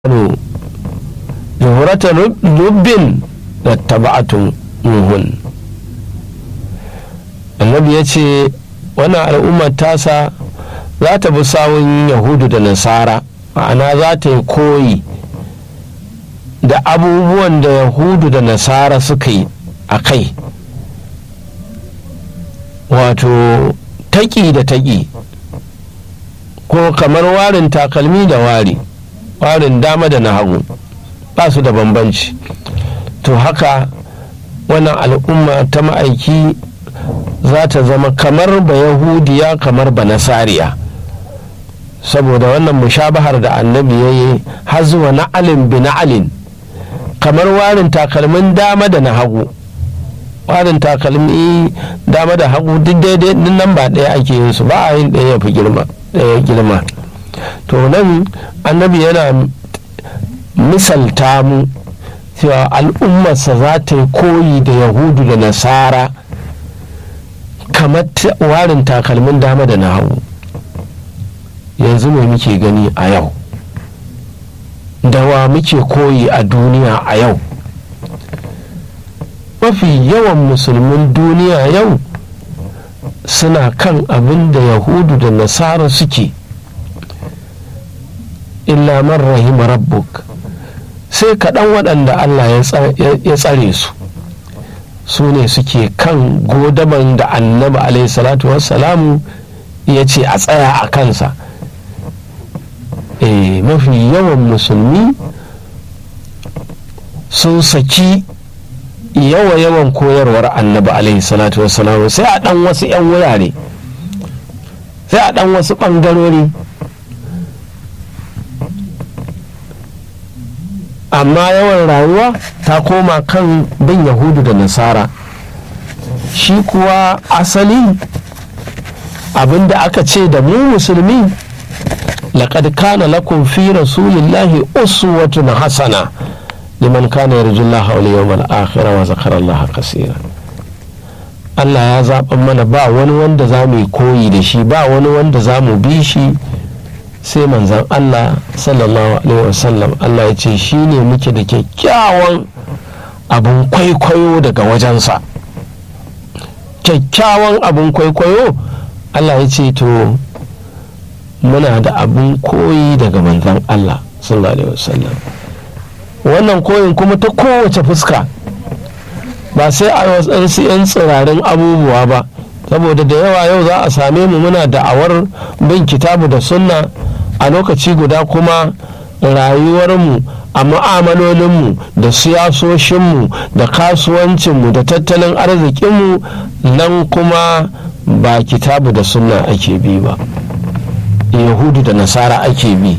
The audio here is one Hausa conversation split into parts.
zuhurata lubbin da taba'atun muhun annabi ya ce wannan al'ummar tasa za ta bi sawun yahudu da nasara ma'ana za ta yi koyi da abubuwan da yahudu da nasara suka yi a kai wato taƙi da taƙi ko kamar warin takalmi da wari warin dama da na hagu ba su da bambanci to haka wannan al'umma ta ma'aiki za ta zama kamar ba yahudiya kamar ba nasariya saboda wannan mushabahar da annabi ya yi har zuwa na'alin bi na'alin kamar warin takalmin dama da na hagu warin takalmi dama da hagu duk daidai din nan ba ɗaya ake yin su ba a yin ɗaya ya fi girma ɗaya girma to nan annabi yana misalta mu cewa al'ummarsa za ta yi koyi da yahudu da nasara kamar warin takalmin dama da na hagu yanzu mai muke gani a yau dawa muke koyi a duniya a yau mafi yawan musulmin duniya yau suna kan abin da yahudu da nasara suke illa man rahima rabbuk sai kaɗan waɗanda allah ya tsare su su ne suke kan godaman da annabi alaihi salatu wassalamu ya ce a tsaya a kansa e, mafi yawan musulmi sun saki yawa yawan koyarwar annabi alaihi salatu wassalamu sai a ɗan wasu 'yan wurare sai a ɗan wasu ɓangarori amma yawan rayuwa ta koma kan bin yahudu da nasara shi kuwa asali abinda aka ce da mu musulmi laqad kana lakum fi rasulillahi uswatun hasana liman kana yarjullaha wal yawmal akhir wa zakara Allah kaseera Allah ya zaɓa mana ba wani wanda za mu yi koyi da shi ba wani wanda za mu bi shi sai manzan Allah sallallahu alaihi wasallam Allah ya ce shi ne muke da kyakkyawan abin kwaikwayo daga wajensa kyakkyawan abin kwaikwayo Allah ya ce to muna da abin koyi daga manzan Allah sallallahu alaihi wasallam wannan koyin kuma ta kowace fuska ba sai a wasu 'yan tsirarin abubuwa ba saboda da yawa yau za a same mu muna da'awar bin kitabu da sunna a lokaci guda kuma rayuwarmu a ma'amalolinmu da siyasoshinmu da kasuwancinmu da tattalin arzikinmu nan kuma ba kitabu da sunna ake bi ba yahudu da nasara ake bi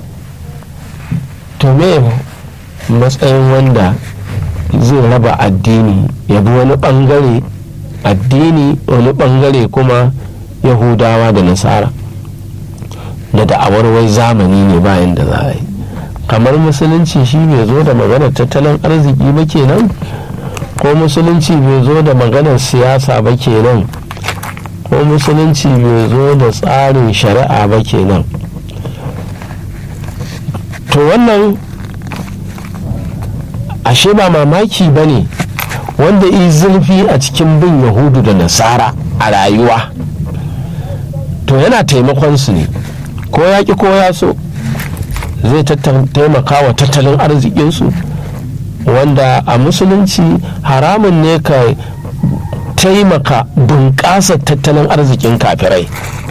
to me matsayin wanda zai raba addini ya bi wani bangare addini wani bangare kuma yahudawa da nasara da da'awar wai zamani ne bayan da za a yi kamar musulunci shi bai zo da maganar tattalin arziki ba kenan ko musulunci bai zo da maganar siyasa ba kenan ko musulunci bai zo da tsarin shari'a ba kenan to wannan ashe ba mamaki ba ne wanda yi zurfi a cikin bin yahudu da nasara a rayuwa to yana taimakon su ne ko ya ki ko ya so zai taimaka wa tattalin arzikinsu wanda a musulunci haramun ne ka taimaka bunƙasa tattalin arzikin kafirai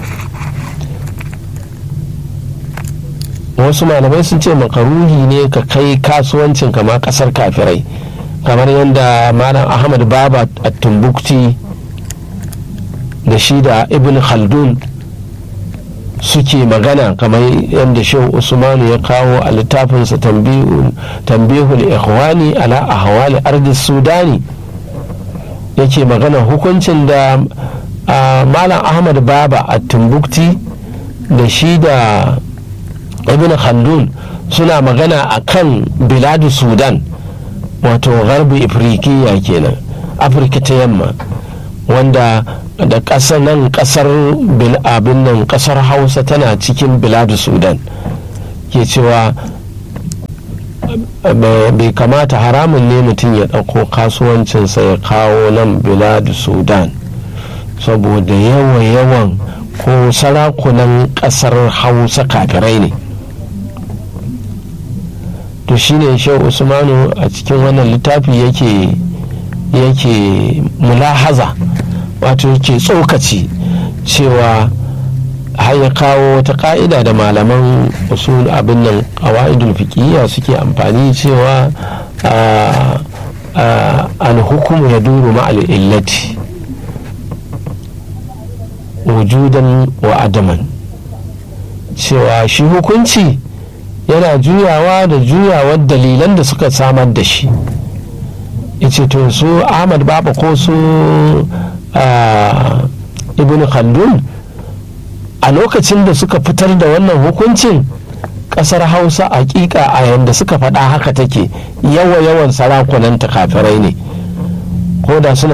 wasu malamai sun ce makaruhi ne ka kai kasuwancin kama ƙasar kafirai kamar yadda malam ahmad baba a tumbukti da shi da ibn khaldun suke magana kamar yadda shehu usmanu ya kawo a littafinsa tambihul ikhwani ala ahwali ardi sudani yake magana hukuncin da malam ahmad baba a timbukti da shi da ibn khaldun suna magana a kan biladu sudan wato garbi ifriqiya kenan afirka ta yamma wanda da ƙasar nan ƙasar abin nan ƙasar hausa tana cikin biladu sudan ke cewa bai kamata haramun ne mutum ya ɗauko kasuwancinsa ya kawo nan biladu sudan saboda yawan-yawan ko sarakunan ƙasar hausa kafirai ne to shine shehu usmanu a cikin wannan littafi yake yake mulahaza wato yake tsokaci cewa har ya kawo wata ka'ida da malaman usul abin nan qawaidul fiqhiyya suke amfani cewa al-hukmu yaduru ma'al illati wujudan wa adaman cewa shi hukunci yana juyawa da juyawar dalilan da suka samar da shi ice to su ahmad baba ko su ibn khaldun a lokacin da suka fitar da wannan hukuncin kasar hausa hakika a yadda suka faɗa haka take yawa yawan sarakunan kafirai ne ko da suna